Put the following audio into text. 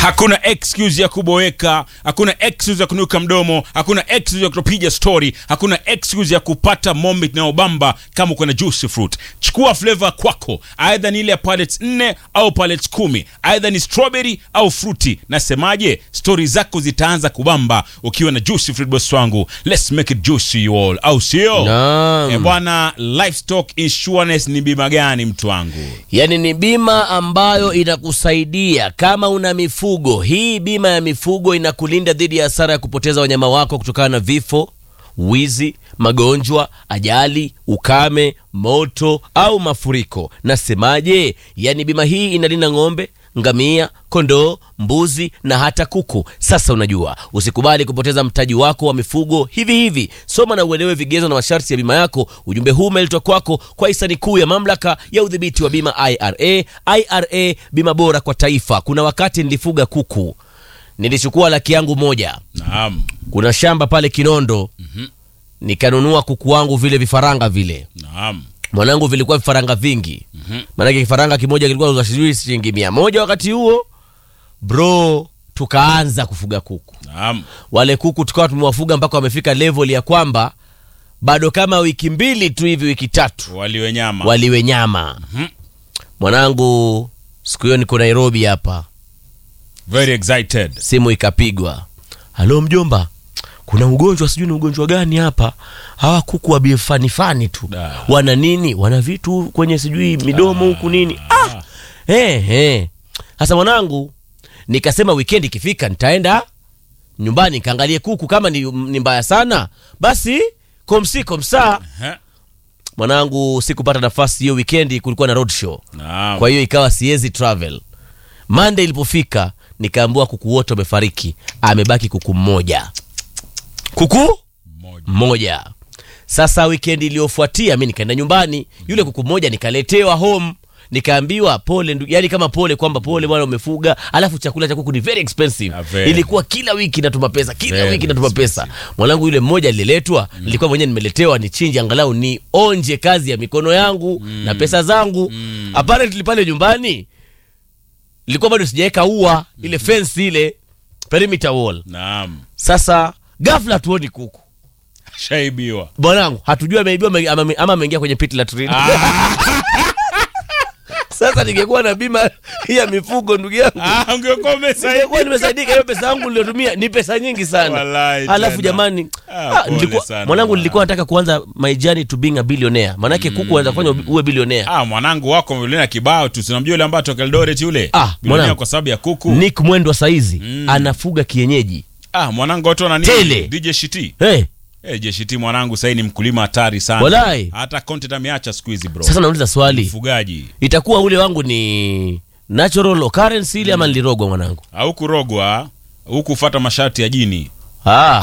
Hakuna excuse ya kuboeka, hakuna excuse ya kunuka mdomo, hakuna excuse ya kutopiga story, hakuna excuse ya kupata moment inayobamba kama uko na juicy fruit. Chukua flavor kwako, aidha ni ile ya pallets nne au pallets kumi, aidha ni strawberry au fruity. Nasemaje, stori zako zitaanza kubamba ukiwa na juicy fruit, boss wangu. Let's make it juicy you all, au sio? Naam. Eh, bwana, livestock insurance ni bima gani mtu wangu? Yaani ni bima ambayo inakusaidia kama una mifugo. Hii bima ya mifugo inakulinda dhidi ya hasara ya kupoteza wanyama wako kutokana na vifo, wizi, magonjwa, ajali, ukame, moto au mafuriko. Nasemaje? Yaani bima hii inalinda ng'ombe, ngamia, kondoo, mbuzi na hata kuku. Sasa unajua, usikubali kupoteza mtaji wako wa mifugo hivi hivi. Soma na uelewe vigezo na masharti ya bima yako. Ujumbe huu umeletwa kwako kwa hisani kuu ya mamlaka ya udhibiti wa bima IRA. IRA, bima bora kwa taifa. Kuna wakati nilifuga kuku, nilichukua laki yangu moja, Naam, kuna shamba pale Kinondo, nikanunua kuku wangu vile vifaranga vile naam. mwanangu vilikuwa vifaranga vingi maanake kifaranga kimoja kilikuwa za sijui shilingi mia moja wakati huo bro tukaanza kufuga kuku Naam. wale kuku tukawa tumewafuga mpaka wamefika level ya kwamba bado kama wiki mbili tu hivi wiki tatu Waliwe nyama. waliwe nyama mwanangu siku hiyo niko nairobi hapa Very excited. simu ikapigwa halo mjomba kuna ugonjwa sijui ni ugonjwa gani hapa hawa kuku wabifanifani tu Da. wana nini wana vitu kwenye sijui midomo huku nini ah! hey, hey. sasa mwanangu nikasema wikendi ikifika nitaenda nyumbani nikaangalie kuku kama ni, ni mbaya sana basi komsi komsaa Ehe. mwanangu sikupata nafasi hiyo wikendi kulikuwa na road show Naam. kwa hiyo ikawa siwezi travel monday ilipofika nikaambua kuku wote wamefariki amebaki kuku mmoja kuku Mmoja. mmoja sasa wikendi iliyofuatia mi nikaenda nyumbani yule kuku mmoja nikaletewa home nikaambiwa pole ndu, yani kama pole kwamba pole bwana umefuga alafu chakula cha kuku ni very expensive Ah, very. ilikuwa kila wiki natuma pesa kila Very wiki natuma pesa mwanangu yule mmoja aliletwa nilikuwa mwenyewe nimeletewa nichinje angalau ni onje kazi ya mikono yangu na pesa zangu apparently pale nyumbani nilikuwa bado sijaweka ua ile fence ile perimeter wall Naam. sasa ghafla tuoni kuku Shaibiwa. bwanangu hatujui ameibiwa ame- ama ama ameingia kwenye pit latrine sasa ningekuwa na bima hii ya mifugo ndugu yangu Ah, ungekuwa umesaidia. ningekuwa nimesaidika hiyo pesa yangu niliotumia ni pesa nyingi sana Wallahi alafu tena. jamani Ah, ah, pole nilikuwa, sana mwanangu bwana. nilikuwa nataka kuanza my journey to being a billionaire maanake kuku anaweza kufanya uwe billionaire Ah, mwanangu wako milionea kibao tu. Sinamjua yule ambaye atoka Eldoret yule. Ah, Milionea mwanangu. kwa sababu ya kuku. nick mwendwa saizi anafuga kienyeji Ah, mwanangu watu wana Tele. nini? DJ Shiti. hey, Eh, JSHT mwanangu sasa ni mkulima hatari sana. Walai. Hata content ameacha siku hizi bro. sasa nauliza swali Mfugaji. itakuwa ule wangu ni natural occurrence ile ama nilirogwa mwanangu Au kurogwa, huku fuata masharti ya jini. ah.